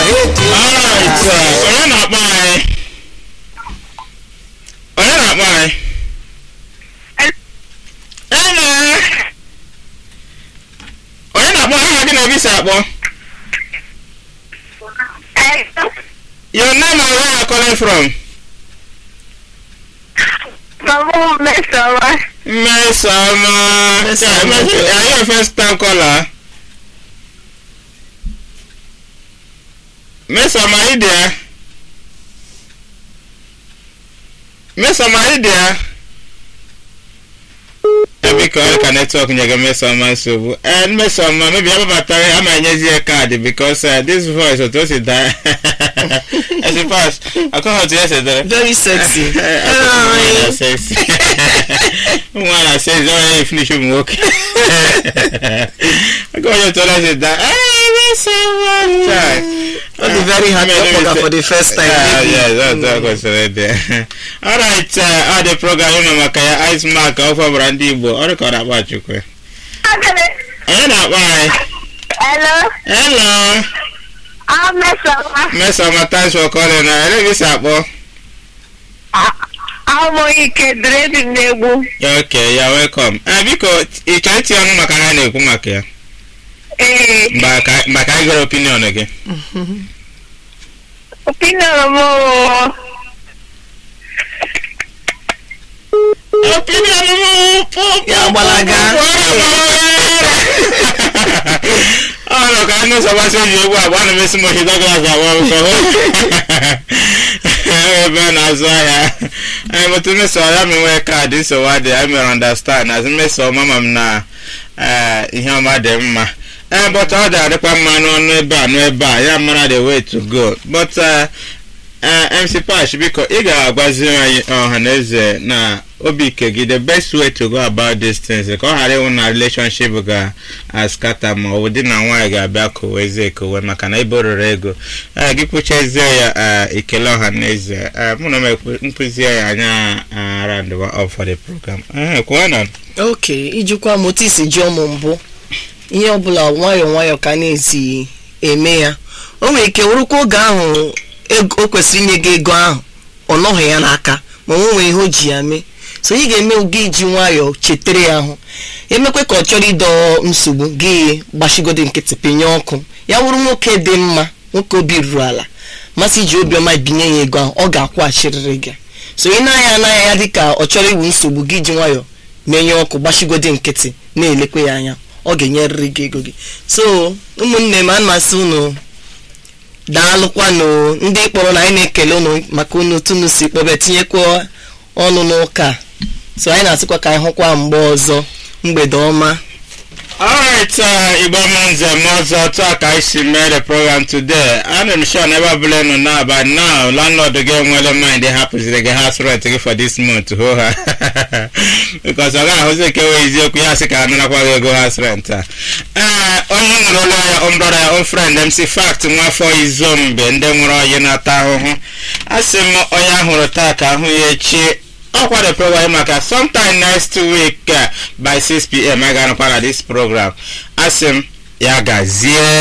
Alright, uh, onye na-akpọ anyị? Onye na-akpọ anyị? Hello. Onye na-akpọ aha gị na ebe isi akpọ? Your name and where you are calling from? Mama Mesama. Mesoma. Yeah, Mes- Are you a first time caller? Mesoma, are you there? Mesoma, are you there? biko ọ ka netwọk nyere mesoma nsogbu and mesoma mebi ababatara ama enyezi ya kaadị bikos this voice otu o si daa esi pas akọghị otu ya si dere Very sexy. Nwa sexy. Nwa na sexy ọ ya finish ụmụ nwoke. Aka onye otu ọla si da. "Ee, mesoma." Chai. Ọ dị very happy ọ kpọga for the first time. Yeah, maybe. yeah, that's what kwesịrị ịdị. Alright, uh, ọ dị program ịnọ maka ya Ice Mark ọ fọbara ndị Igbo ọ dịka ọ na-akpa Chukwu. Onye na-akpọ anyị? Hello. Hello. I'm Mesama. Mesoma, thanks for calling. Uh, Ele gị si akpọ? I'm Ike Dredi Negbu. Okay, you're welcome. Uh, biko, ị chọrọ itinye ọnụ maka ha na-ekwu maka ya? Ee. mgbe ka mgbe ka anyị gere opinion gị Opinion m opinion m Ya gbalaga. ọnụ ka ndị nsọgbasị eji egwu agba na emesi mochi dọglas agba ụkọ ebe a na-azụ ahịa anyị mụtụ mmeso ya m nwee kaadị nsogbu adị anyị mere understand azụ mmeso ọma ma m na eh, ihe ọma dị mma ee but ọ dị adịkwa mma n'ọnụ ebe a n'ebe a ya mara the way to go but eh, eh, mc pash biko ị ga-agwazi anyị ọha na eze na obi ike gị the best way to go about these things ka ọ ghara ịwụ na relationship ga-askata ma ọ bụ di na nwaanyị ga-abịa kowezie ekowe maka na ebe rere ego ee gị kwuchezie ya eh, ikele ọha na eze eh, mụ na m ekwu- nkụzie ya anya around up for the program ee kwuo na ok ijikwa m otu isi ji ụmụ mbụ ihe ọbụla nwayọọ nwayọọ ka a na-esi eme ya o nwere ike wụrụkwa oge ahụ ego- o kwesịrị inye gị ego ahụ ọ nọghị ya n'aka ma o nwee ihe o ji ya mee so ị ga-eme gị iji nwayọọ chetere ya ahụ emekwe ka ọ chọrọ ịdọ nsogbu gị gbachigode nkịtị pinye ọkụ ya wụrụ nwoke dị mma nwoke obi ruru ala masị iji obiọma binye ya ego ahụ ọ ga-akwụghachirịrị gị so ị na-anya anaghị ya dịka ọ chọrọ iwu nsogbu gị ji nwayọọ menye ọkụ gbachigode nkịtị na-elekwe ya anya ọ ga-enyerịrị gị ego gị so ụmụnne m ana m asị unu daalụkwanụ ndị kpọrọ na anyị na-ekele unu maka unu tunu si kpọbe tinyekwa ọnụ n'ụka a. so anyị na-asịkwa ka anyị hụkwa mgbe ọzọ mgbede ọma Alright, uh, Igbo Manze Mozo talk I see made the program today. And I'm sure never blame now, but now landlord again well mind they happens to get house rent to get for this month to hold her. because I got Jose Kewe is your Kuyasika and I go house rent. Uh, onye nwere ụlọ ya own brother ya own friend MC fact nwa afọ izombe ndị nwere ọyị na-ata ahụhụ asị m onye ahụrụ taa ka ahụ ya echi ọkwa the program maka sometime next week uh, by 6pm a ga-anọkwa na this program asị m ya gazie